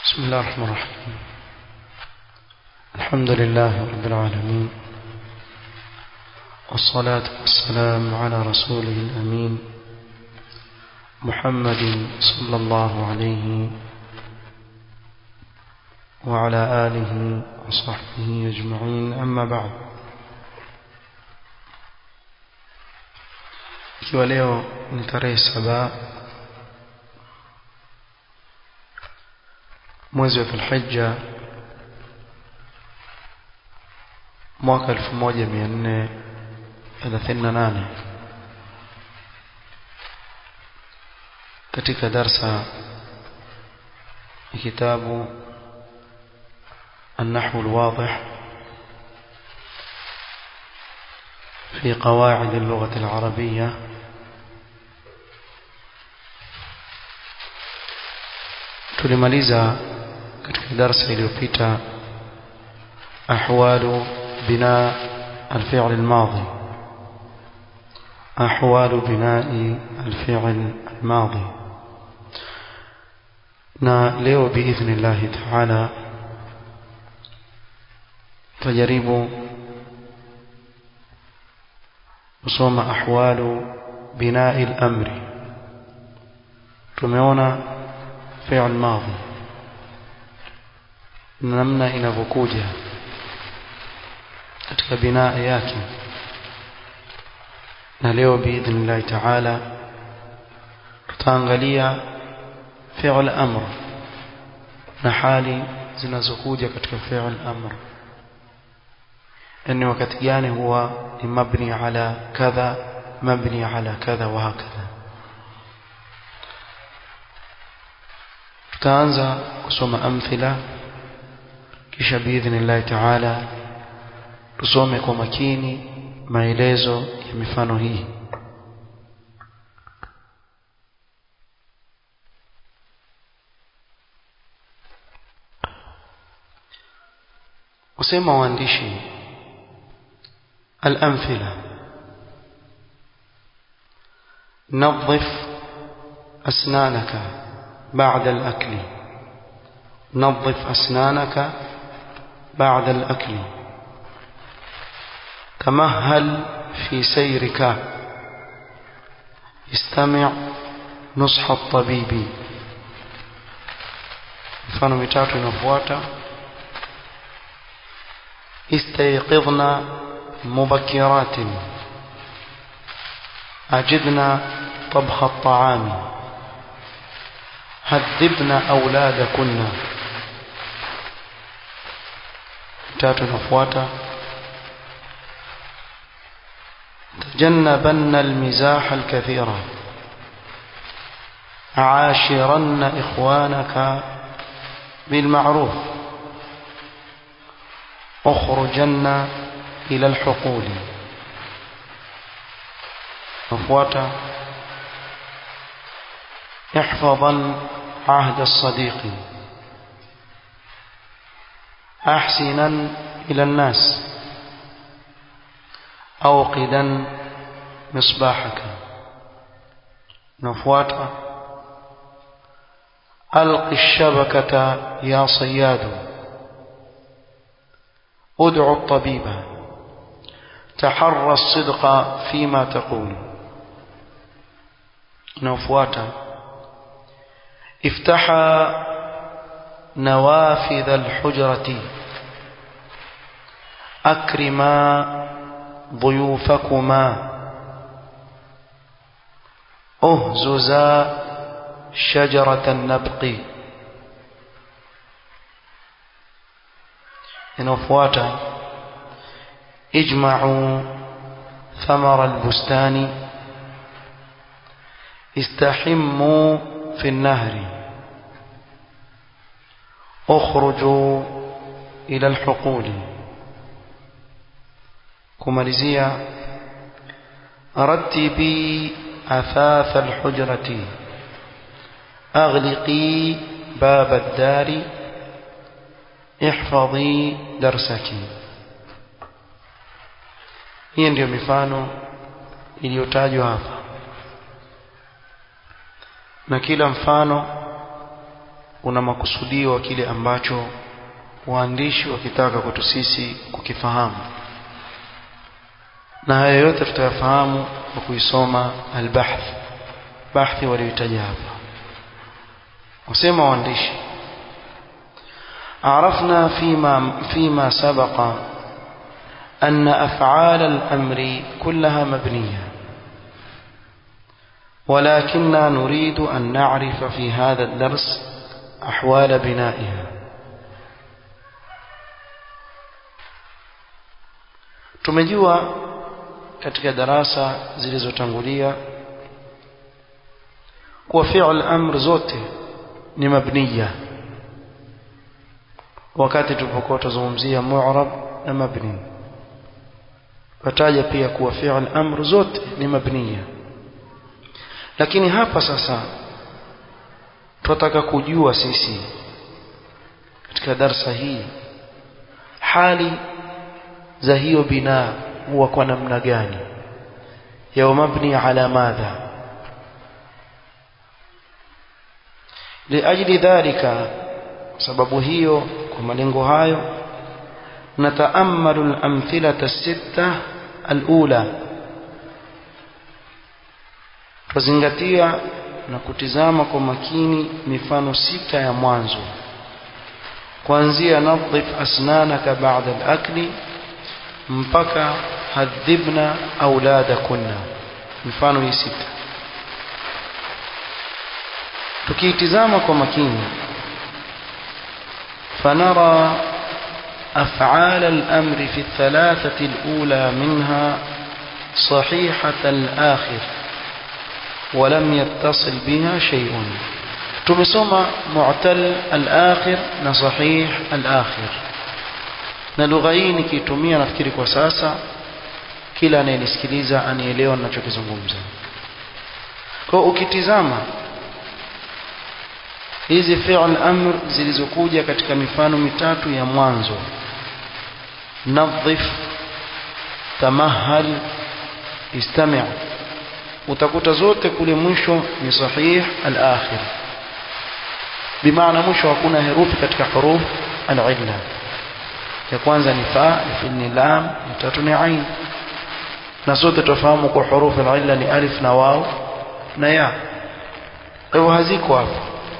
بسم الله الرحمن الرحيم الحمد لله رب العالمين والصلاة والسلام على رسوله الأمين محمد صلى الله عليه وعلى آله وصحبه أجمعين أما بعد ikiwa leo ni tarehe saba mwezi wa Dhulhijja mwaka 1438 katika darsa ya kitabu النحو الواضح في قواعد اللغة العربية tulimaliza katika darasa iliyopita ahwalu bina الفعل الماضي أحوال بناء الفعل الماضي na leo biidhni llahi taala tajaribu kusoma ahwalu binai lamri tumeona fi'l madhi namna inavyokuja katika binaa yake na leo biidhnillahi taala tutaangalia fi'l amr na hali zinazokuja katika fi'l amr yani wakati gani huwa ni mabni ala kadha mabni ala kadha wa hakadha tutaanza kusoma amthila kisha biidhnillahi taala tusome kwa makini maelezo ya mifano hii kusema waandishi الأمثلة نظف أسنانك بعد الأكل نظف أسنانك بعد الأكل تمهل في سيرك استمع نصح الطبيب mfano mitatu inafuata istayqidna مبكرات أجدنا طبخ الطعام هذبنا أولادكن تاتو نفواتا تجنبن المزاح الكثير عاشرن إخوانك بالمعروف اخرجن إلى الحقول مفواتا احفظا عهد الصديق أحسنا إلى الناس أوقدا مصباحك نفواتا ألق الشبكة يا صياد ادعو الطبيب تحرى الصدق فيما تقول نوفواتا افتح نوافذ الحجرة أكرما ضيوفكما أهززا شجرة النبق نوفواتا اجمعوا ثمر البستان استحموا في النهر اخرجوا إلى الحقول كماليزيا رتبي أثاث الحجرة أغلقي باب الدار احفظي درسك hii ndiyo mifano iliyotajwa hapa na kila mfano una makusudio wa kile ambacho waandishi wakitaka kwetu sisi kukifahamu na haya yote tutayafahamu kwa kuisoma albahth bahthi walioitaja hapa wasema waandishi عرفنا فيما فيما سبق أن أفعال الأمر كلها مبنية ولكننا نريد أن نعرف في هذا الدرس أحوال بنائها tumejua katika darasa zilizotangulia kuwa fi'l amr zote ni mabniya wakati tulipokuwa tuzungumzia mu'rab na mabni wataja pia kuwa fi'l amr zote ni mabniya lakini hapa sasa tunataka kujua sisi katika darsa hii hali za hiyo binaa huwa kwa namna gani ya mabni ala madha liajli dhalika sababu hiyo kwa malengo hayo nataamalu al-amthilata sita al-ula tuzingatia na kutizama kwa makini mifano sita ya mwanzo kuanzia nadhif asnanaka ba'da al-akli mpaka hadhibna auladakunna mifano hii sita tukiitizama kwa makini فنرى أفعال الأمر في الثلاثة الأولى منها صحيحة الآخر ولم يتصل بها شيء تمسوما معتل الآخر نصحيح الآخر na lugha hii nikiitumia nafikiri kwa sasa kila anayenisikiliza anielewa ninachokizungumza kwa ukitizama hizi fi'l amr zilizokuja katika mifano mitatu ya mwanzo nadhif tamahal istami' utakuta zote kule mwisho ni sahih al-akhir bimaana mwisho hakuna herufi katika huruf al-illa ya kwanza ni fa ya pili ni lam ya tatu ni ain na sote tufahamu kwa huruf al-illa ni alif na waw na ya kwa hivyo haziko hapo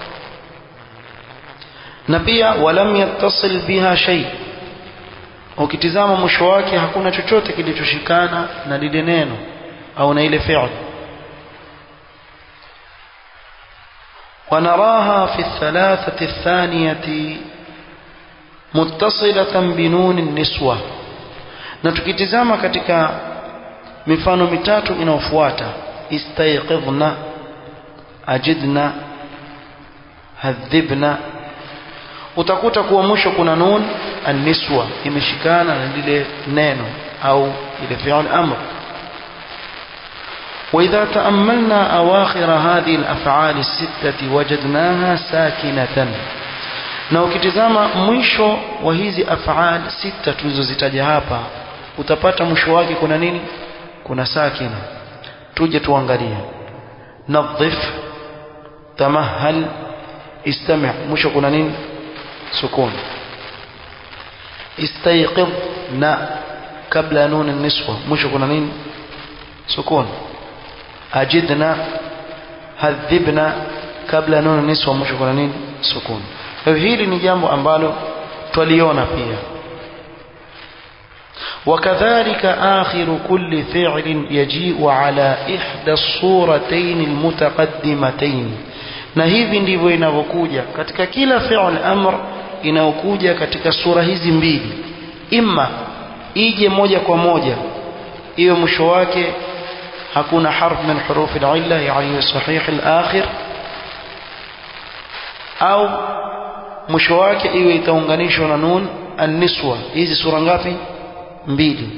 na pia walam yattasil biha shay ukitizama mwisho wake hakuna chochote kilichoshikana na lile neno au na ile fi'l ونراها في الثلاثة الثانية متصلة بنون النسوة na tukitizama katika mifano mitatu inayofuata istayqidhna ajidna hadhibna utakuta kuwa mwisho kuna nun an-niswa imeshikana na lile neno au ile fi'l amr وإذا تأملنا أواخر هذه الأفعال الستة وجدناها ساكنة na ukitizama mwisho wa hizi af'al sita tulizozitaja hapa utapata mwisho wake kuna nini kuna sakina tuje tuangalie nadhif tamahal istami' mwisho kuna nini sukun istayqidh na kabla nun an-niswa mwisho kuna nini sukun ajidna hadhibna kabla nun an-niswa mwisho kuna nini sukun kwa hili ni jambo ambalo twaliona pia وكذلك آخر كل فعل يجيء على إحدى الصورتين المتقدمتين na hivi ndivyo inavyokuja katika kila fi'l amr inayokuja katika sura hizi mbili imma ije moja kwa moja iwe mwisho wake hakuna harf min huruf al-illa yani sahih al-akhir au mwisho wake iwe itaunganishwa na nun an-niswa hizi sura ngapi mbili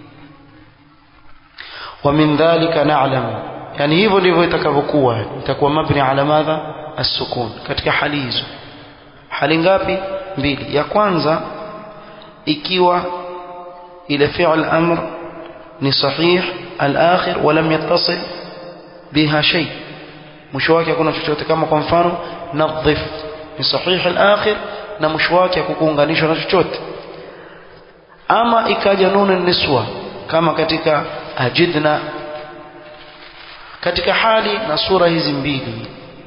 ومن ذلك نعلم yani hivyo ndivyo itakavyokuwa itakuwa mabni ala madha as-sukun katika hali hizo hali ngapi mbili ya kwanza ikiwa ile fi'l amr ni sahih al-akhir wa lam yattasil biha shay mwisho wake hakuna chochote kama kwa mfano nadhif ni sahihi al-akhir na mwisho wake hakukuunganishwa na chochote ama ikaja nunu niswa kama katika ajidna katika hali na sura hizi mbili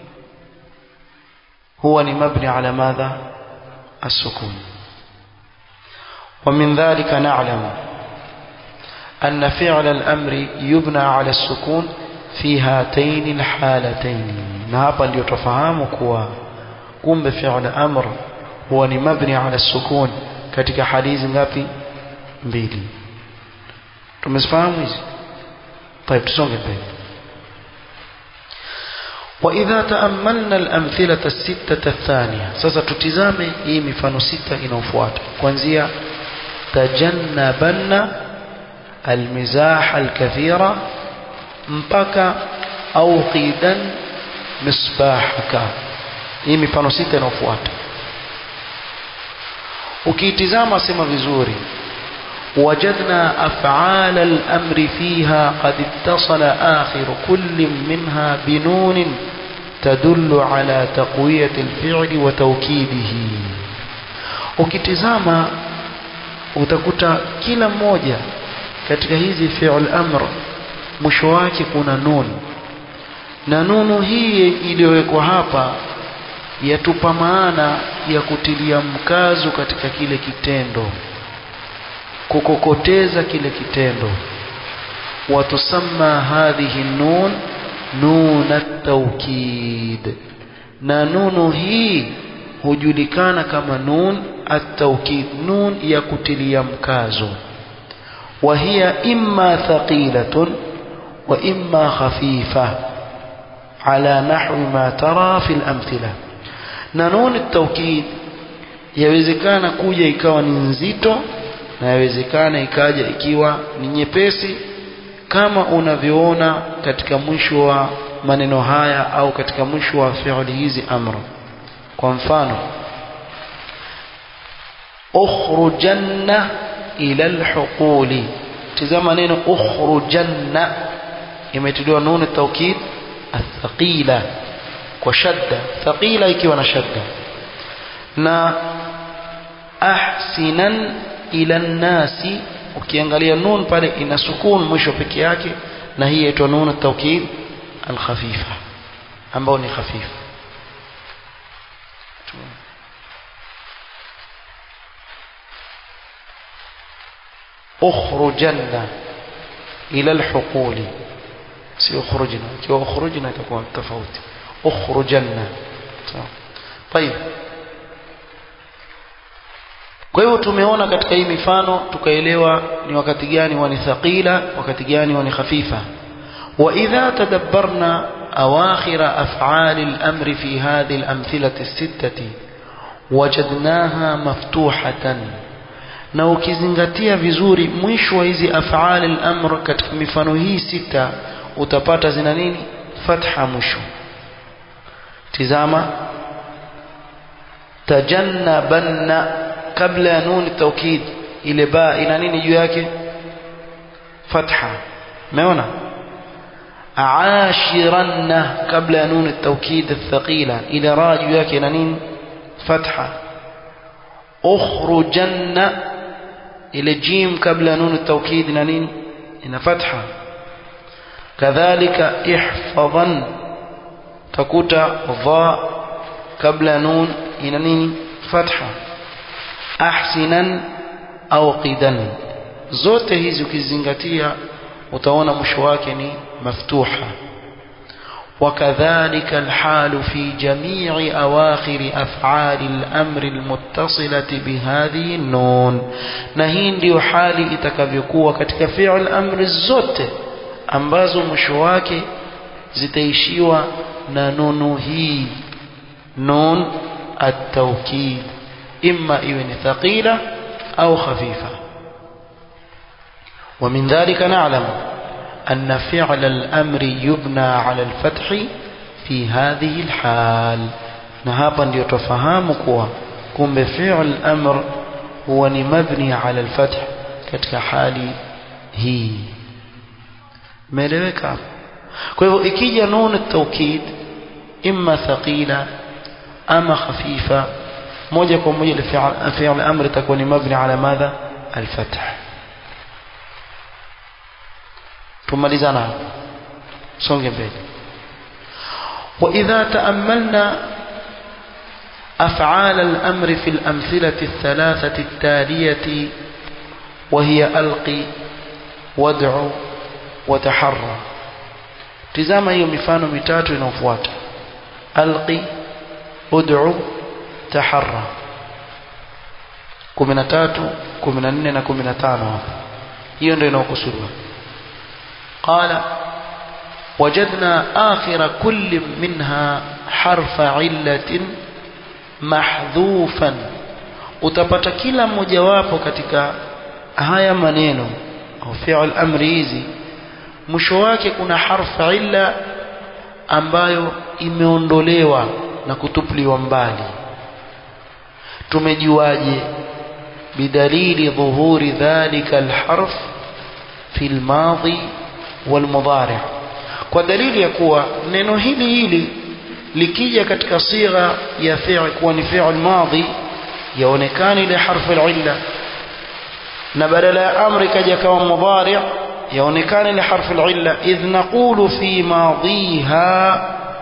huwa ni mabni ala madha السكون ومن ذلك نعلم أن فعل الأمر يبنى على السكون في هاتين الحالتين نهابا ليتفهموا كوا قم بفعل أمر هو مبني على السكون katika hali hizi ngapi mbili tumezifahamu hizi طيب tusonge mbele وإذا تأملنا الأمثلة الستة الثانية sasa tutizame hii mifano sita inayofuata kuanzia tajannabanna المزاح الكثيرة mpaka auqidan misbahaka hii mifano sita inayofuata ukiitizama sema vizuri وجدنا أفعال الأمر فيها قد اتصل آخر كل منها بنون تدل على تقوية الفعل وتوكيده ukitizama utakuta kila mmoja katika hizi fi'l amr mwisho wake kuna nun na nunu hii iliyowekwa hapa yatupa maana ya kutilia mkazo katika kile kitendo kukokoteza kile kitendo watusamma hadhihi nun nun at-tawkid na nunu hii hujulikana kama nun at-tawkid nun ya kutilia mkazo wa hiya imma thaqilatun wa imma khafifa ala nahwi ma tara fi al-amthila na nun at-tawkid yawezekana kuja ikawa ni nzito na yawezekana ikaja ikiwa ni nyepesi kama unavyoona katika mwisho wa maneno haya au katika mwisho wa fi'li hizi amra kwa mfano ukhrujanna ila alhuquli tazama neno ukhrujanna imetiliwa nunu taukid athqila kwa shadda thaqila ikiwa na shadda na ahsinan ila nasi ukiangalia nun pale ina sukun mwisho peke yake na hii inaitwa nun at-tawkid al-khafifa ambao ni khafifa ukhrujanna ila al-huquli si ukhrujna ikiwa ukhrujna itakuwa tofauti ukhrujanna sawa طيب kwa hivyo tumeona katika hii mifano tukaelewa ni wakati gani wani thaqila wakati gani wani khafifa wa idha tadabbarna awakhir af'al al-amr fi hadhihi al-amthilati as-sittati wajadnaha maftuhatan na ukizingatia vizuri mwisho wa hizi af'al al-amr katika mifano hii sita utapata zina nini fatha mwisho tizama tajannabanna kabla ya nuni taukid ile ba ina nini juu yake fatha umeona aashiranna kabla ya nuni taukid الثقيله ile ra juu yake ina nini fatha ukhrujanna ile jim kabla ya nuni taukid ina nini ina fatha kadhalika ihfadhan takuta dha kabla ya nun ina nini fatha ahsinan au qidan zote hizi ukizingatia utaona mwisho wake ni maftuha وكذلك الحال في جميع أواخر أفعال الأمر المتصلة بهذه النون نهين ديو حالي itakavyokuwa katika fi'l amri zote ambazo mwisho wake zitaishiwa na nunu hii nun at-tawkid إما إذن ثقيلة أو خفيفة ومن ذلك نعلم أن فعل الأمر يبنى على الفتح في هذه الحال نهابا ليتفهمك كم بفعل الأمر هو مبني على الفتح كتك حالي هي ملوك kwa hivyo ikija nun at-tawkid imma thaqila ama khafifa moja kwa moja fi'l amr itakuwa ni mabni ala madha al-fath tumalizana songe mbele وإذا تأملنا أفعال الأمر في الأمثلة الثلاثة التالية وهي ألقي وادع وتحرى tizama hiyo mifano mitatu inayofuata alqi ud'u taharra 13 14 na 15 hapa hiyo ndio inayokusudiwa qala وجدنا آخر كل منها حرف علة محذوفا utapata kila mmojawapo katika haya maneno au fi'l amri hizi mwisho wake kuna harfa illa ambayo imeondolewa na kutupliwa mbali tumejuaje bidalili dhuhuri dhalika alharf fi almadhi walmudhari kwa dalili ya kuwa neno hili hili likija katika sigha ya fi'l kuwa ni fi'l madhi yaonekana ile harfu illa na badala ya amri kaja kama mudhari yaonekana ile harfu illa idh naqulu fi madhiha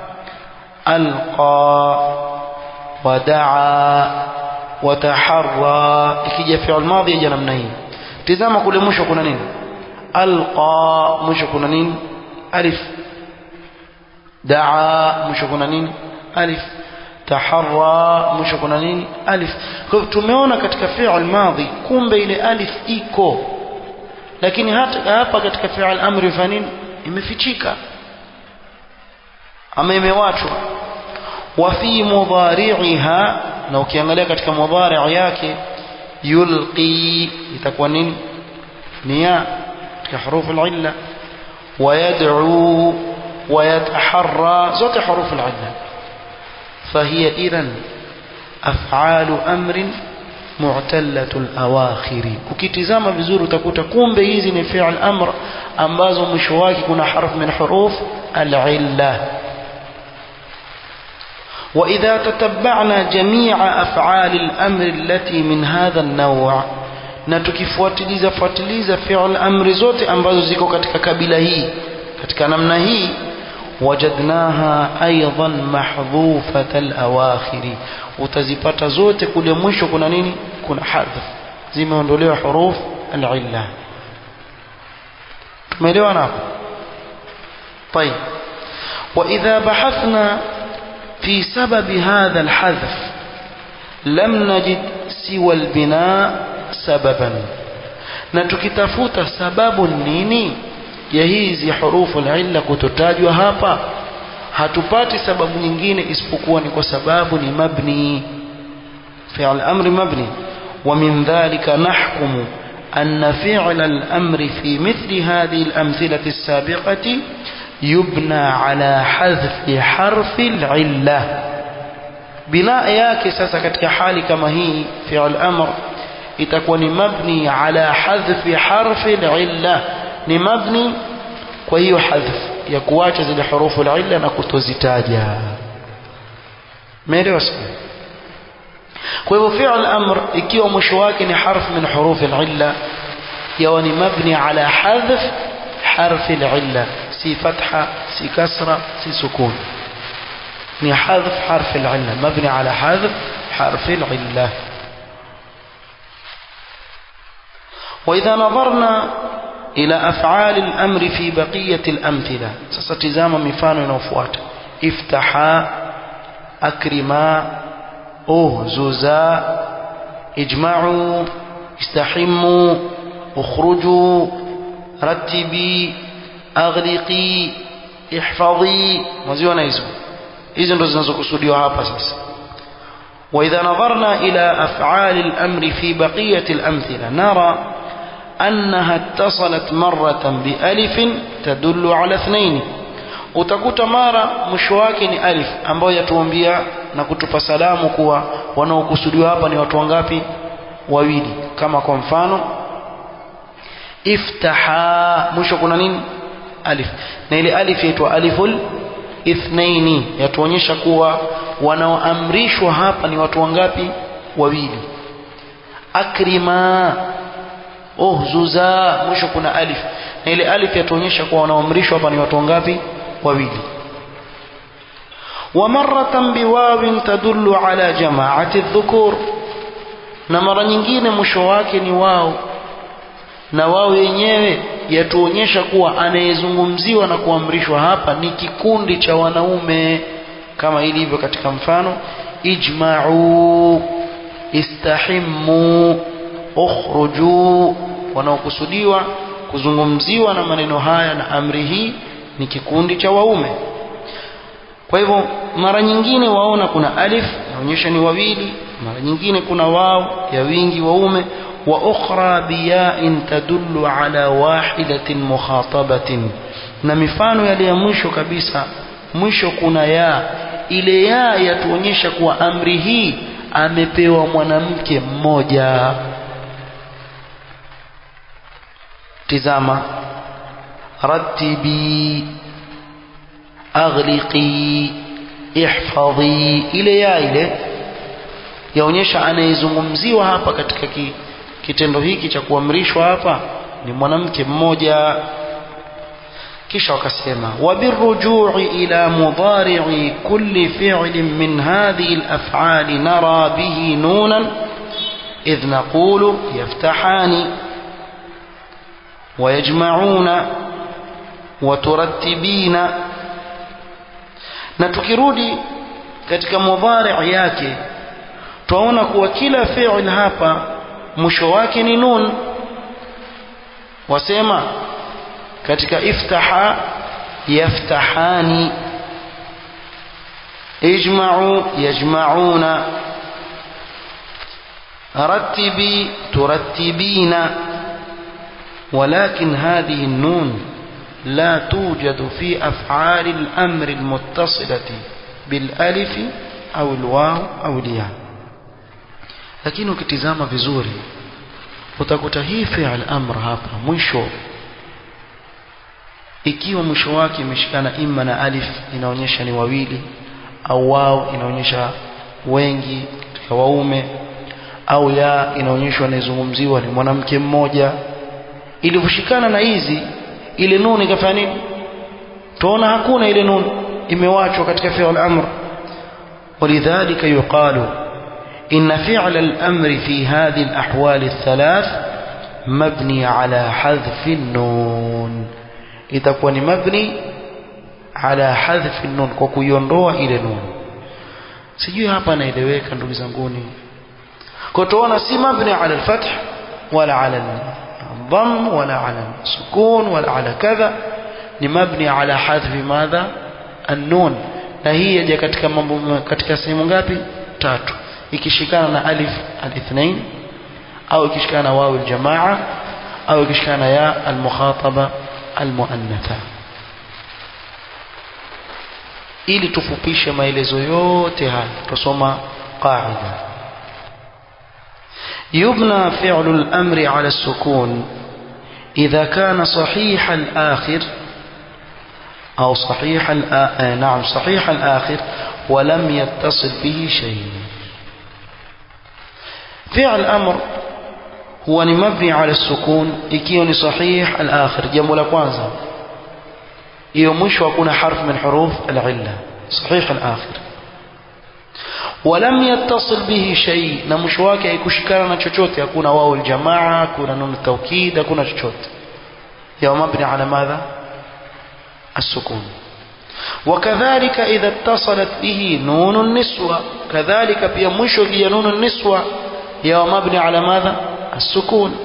alqa wadaa wataharra ikija fi'l madhi yaja namna hii tizama kule mwisho kuna nini alqa mwisho kuna nini alif daa mwisho kuna nini alif taharra mwisho kuna nini alif kwa hivyo tumeona katika fi'l madhi kumbe ile alif iko lakini hata hapa katika fi'l amri fa nini imefichika ama imewachwa wa fi mudhari'iha na ukiangalia katika mudhari' yake yulqi itakuwa nini ni ya katika hurufu al-illa ويدعو ويتحرى زوت حروف العلة فهي إذا أفعال أمر معتلة الأواخر ukitizama vizuri utakuta kumbe hizi ni fi'l amr ambazo mwisho wake kuna harf min huruf al-illa وإذا تتبعنا جميع أفعال الأمر التي من هذا النوع na tukifuatiliza fuatiliza fi'l amri zote ambazo ziko katika kabila hii katika namna hii wajadnaha aidan mahdhufat al-awakhiri utazipata zote kule mwisho kuna nini kuna hadhf zimeondolewa huruf al-illa tumeelewana hapo طيب واذا بحثنا في سبب هذا الحذف لم نجد سوى البناء sababan na tukitafuta sababu nini ya hizi hurufu illa kutotajwa hapa hatupati sababu nyingine isipokuwa ni kwa sababu ni mabni fi'l amri mabni ومن ذلك نحكم أن فعل الأمر في مثل هذه الأمثلة السابقة يبنى على حذف حرف العلة بناء yake sasa katika hali kama hii fi'l amr itakuwa ni mabni ala hadhfi harfi illa ni mabni kwa hiyo hadhf ya kuacha zile hurufu illa na kutozitaja meelewa sasa kwa hivyo fi'l amr ikiwa mwisho wake ni harf min huruf illa yawa ni mabni ala hadhf harf illa si fatha si kasra si sukun ni hadhf harf illa mabni ala hadhf harf illa وإذا نظرنا إلى أفعال الأمر في بقية الأمثلة ستزام مفان نوفوات افتحا أكرما أهززا اجمعوا استحموا اخرجوا رتبي أغلقي احفظي مزيونا يزو إذن رزنزو كسوديو هابا ساس وإذا نظرنا إلى أفعال الأمر في بقية الأمثلة نرى أنها اتصلت مرة بألف تدل على اثنين utakuta mara mwisho wake ni alif ambayo yatuambia na kutupa salamu kuwa wanaokusudiwa hapa ni watu wangapi wawili kama kwa mfano iftaha mwisho kuna nini alif na ile alif yaitwa aliful ithnaini yatuonyesha kuwa wanaoamrishwa hapa ni watu wangapi wawili akrima uhzuza mwisho kuna alif na ile alif yatuonyesha kuwa wanaoamrishwa hapa ni watu wangapi wawili ومرة بواو تدل على جماعة الذكور na mara nyingine mwisho wake ni wao na wao yenyewe yatuonyesha kuwa anayezungumziwa na kuamrishwa hapa ni kikundi cha wanaume kama ilivyo katika mfano ijma'u istahimmu ukhruju wanaokusudiwa kuzungumziwa na maneno haya na amri hii ni kikundi cha waume kwa hivyo mara nyingine waona kuna alif inaonyesha ni wawili mara nyingine kuna wao ya wingi waume wa ukhra biya'in tadullu ala wahidatin mukhatabatin na mifano yale ya mwisho kabisa mwisho kuna ya ile ya yatuonyesha kuwa amri hii amepewa mwanamke mmoja tizama ratibi aghliqi ihfadhi ile ya ile yaonyesha anayezungumziwa hapa katika ki, kitendo hiki cha kuamrishwa hapa ni mwanamke mmoja kisha wakasema wabirujui ila mudari'i kulli fi'lin min hadhihi al-af'ali nara bihi nunan idh naqulu yaftahani ويجمعون وترتبين na tukirudi katika mudhari' yake twaona kuwa kila fi'l hapa mwisho wake ni nun wasema katika iftaha yaftahani ijma'u yajma'una رتبي ترتبين ولكن هذه النون لا توجد في أفعال الأمر المتصلة بالألف أو الواو أو الياء lakini ukitizama vizuri utakuta hii fi'l amr hapa mwisho ikiwa mwisho wake imeshikana imma na alif inaonyesha ni wawili au wao inaonyesha wengi katika waume au ya inaonyeshwa anayezungumziwa ni mwanamke mmoja ilivyoshikana na hizi ile nun ikafanya nini tuona hakuna ile nun imewachwa katika fi'l amr ولذلك يقال إن فعل الأمر في هذه الأحوال الثلاث مبني على حذف النون itakuwa مبني على حذف النون kwa kuiondoa ile nun sijui hapa naeleweka ndugu zanguni kwa tuona si mabni ala al-fath wala ala الضم ولا على السكون ولا على كذا ni mabni ala hadhfi madha an-nun na hii yaja katika mambo katika sehemu ngapi tatu ikishikana na alif al-ithnain au ikishikana na wawu al-jamaa au ikishikana na ya al-mukhataba al-muannatha ili tufupishe maelezo yote haya tusoma qaida يبنى فعل الأمر على السكون إذا كان صحيح الآخر أو صحيح الآ... نعم صحيح الآخر ولم يتصل به شيء فعل الأمر هو مبني على السكون ikiwa صحيح الآخر jambo la kwanza hiyo mwisho hakuna harf min huruf al-illa صحيح الآخر ولم يتصل به شيء na mwisho wake haikushikana na chochote hakuna wao aljamaa hakuna nun tawkid hakuna chochote ya mabni ala madha السكون وكذلك إذا اتصلت به نون النسوة كذلك pia mwisho ya نون النسوة ya mabni ala madha السكون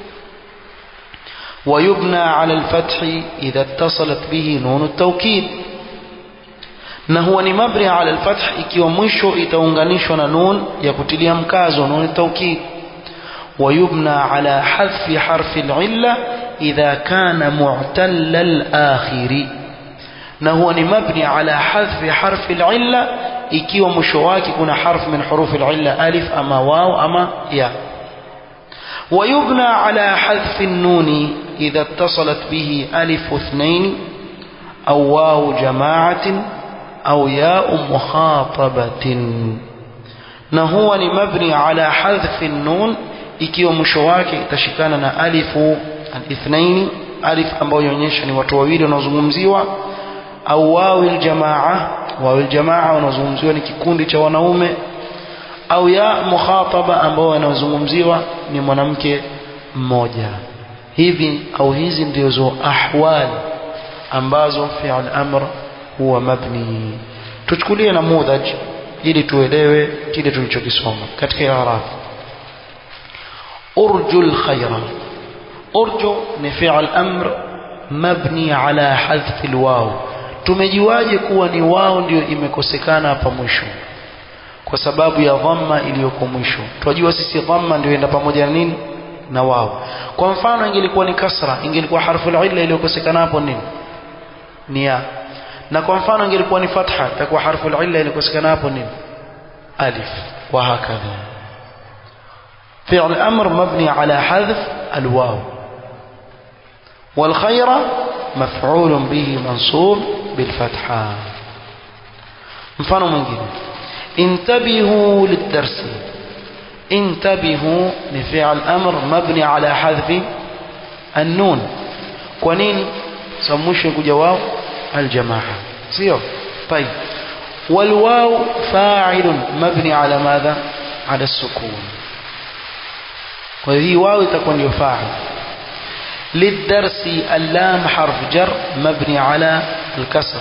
ويبنى على الفتح إذا اتصلت به نون التوكيد na huwa ni mabni ala alfath ikiwa mwisho itaunganishwa na nun ya kutilia mkazo nun taukid ويبنى على حذف حرف العلة إذا كان معتل الآخر نهو مبني على حذف حرف العلة ikiwa mwisho wake kuna harf min huruf al-illa alif ama waw ama ya ويبنى على حذف النون إذا اتصلت به ألف اثنين أو واو جماعة au yau mukhatabatin na huwa ni mabni ala hadhfi nun ikiwa mwisho wake itashikana na alifu alithnaini alif ambayo inaonyesha ni watu wawili wanaozungumziwa au wawi aljamaa wawi aljamaa wanaozungumziwa ni kikundi cha wanaume au ya mukhataba ambao wanaozungumziwa ni mwanamke mmoja hivi au hizi ndizo ahwal ambazo fi'l amr huwa mabni tuchukulie namudhaj ili tuelewe kile tulichokisoma katika i'rab urju alkhayra urju ni fi'l amr mabni ala hadhf alwaw tumejiwaje kuwa ni wao ndio imekosekana hapa mwisho kwa sababu ya dhamma iliyoko mwisho tunajua sisi dhamma ndio enda pamoja na nini na wao kwa mfano ingelikuwa ni kasra ingelikuwa harfu illa iliyokosekana hapo nini ni ya na kwa mfano ingelikuwa ni fatha itakuwa harfu illa iliyokosekana hapo nini alif wa hakadha فعل أمر مبني على حذف الواو والخير مفعول به منصوب بالفتحة mfano mwingine انتبهوا للدرس انتبهوا لفعل أمر مبني على حذف النون كونين سموش جواب الجماعة سيو طيب والواو فاعل مبني على ماذا على السكون وهي واو تكون يفاعل للدرس اللام حرف جر مبني على الكسر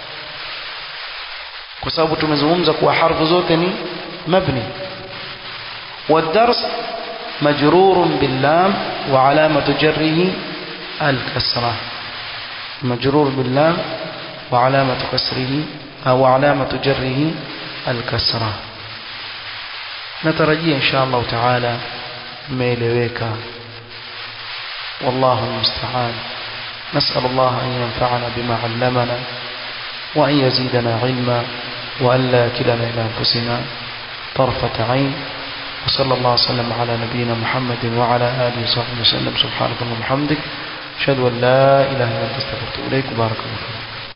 kwa sababu tumezungumza kuwa harfu zote ni mabni والدرس مجرور باللام وعلامة جره الكسرة مجرور باللام وعلامة كسره أو علامة جره الكسرة نترجي إن شاء الله تعالى ميلويك والله المستعان نسأل الله أن ينفعنا بما علمنا وأن يزيدنا علما وأن لا كلنا إلى أنفسنا طرفة عين وصلى الله وسلم على نبينا محمد وعلى آله وصحبه وسلم سبحانك اللهم وبحمدك أشهد أن لا إله إلا أنت استغفرك إليك وبارك الله